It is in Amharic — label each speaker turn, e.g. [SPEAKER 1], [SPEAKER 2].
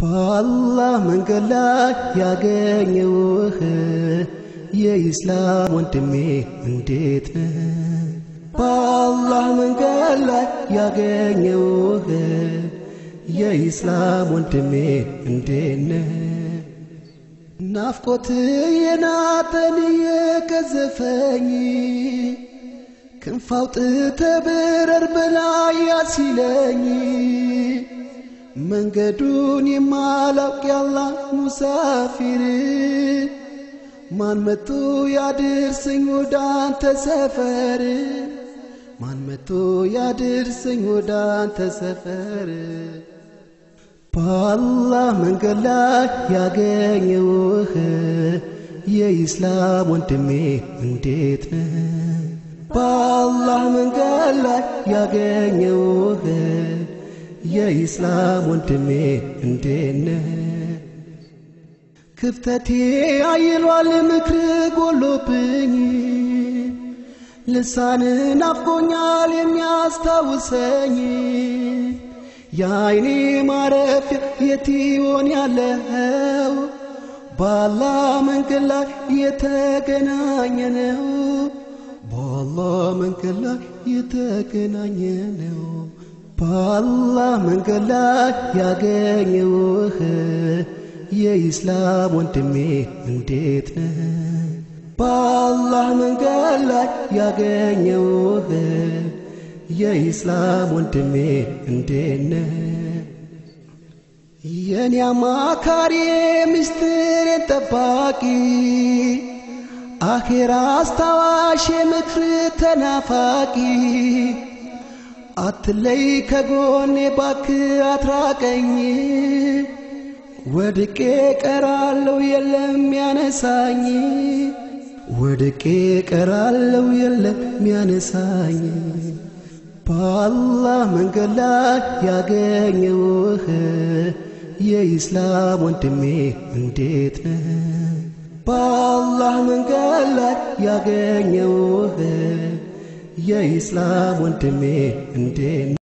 [SPEAKER 1] በአላህ መንገድ ላይ ያገኘውህ የኢስላም ወንድሜ እንዴት ነህ? በአላህ መንገድ ላይ ያገኘውህ የኢስላም ወንድሜ እንዴት ነህ? ናፍቆት የናጠን የቀዘፈኝ ክንፍ አውጥተህ ብረር በላይ ያሲለኝ መንገዱን የማላውቅ ያላህ ሙሳፊር ማን መቶ ያድርሰኝ ወደ አንተ ሰፈር ማን መቶ ያድርሰኝ ወደ አንተ ሰፈር በአላህ መንገድ ላይ ያገኘውህ የኢስላም ወንድሜ እንዴት ነህ? በአላህ መንገድ ላይ ያገኘውህ የኢስላም ወንድሜ እንዴት ነህ? ክፍተቴ አይሏል ምክር ጎሎብኝ ልሳን ናፍቆኛል የሚያስታውሰኝ የአይኔ ማረፊያ የት ይሆን ያለው በአላህ መንገድ ላይ የተገናኘ ነው በአላህ መንገድ ላይ የተገናኘ ነው በአላህ መንገድ ላይ ያገኘውህ የኢስላም ወንድሜ እንዴት ነህ? በአላህ መንገድ ላይ ያገኘውህ የኢስላም ወንድሜ እንዴት ነህ? የኔ አማካሪ ምስጢሬን ጠባቂ አኼራ አስታዋሽ ምክር ተናፋቂ አትለይ ከጎኔ ባክ አትራቀኝ ወድቄ ቀራለው የለም ያነሳኝ ወድቄ ቀራለው የለም ያነሳኝ በአላህ መንገድ ላይ ያገኘውህ የኢስላም ወንድሜ እንዴት ነህ? በአላህ መንገድ ላይ ያገኘውህ የኢስላም ወንድሜ እንዴት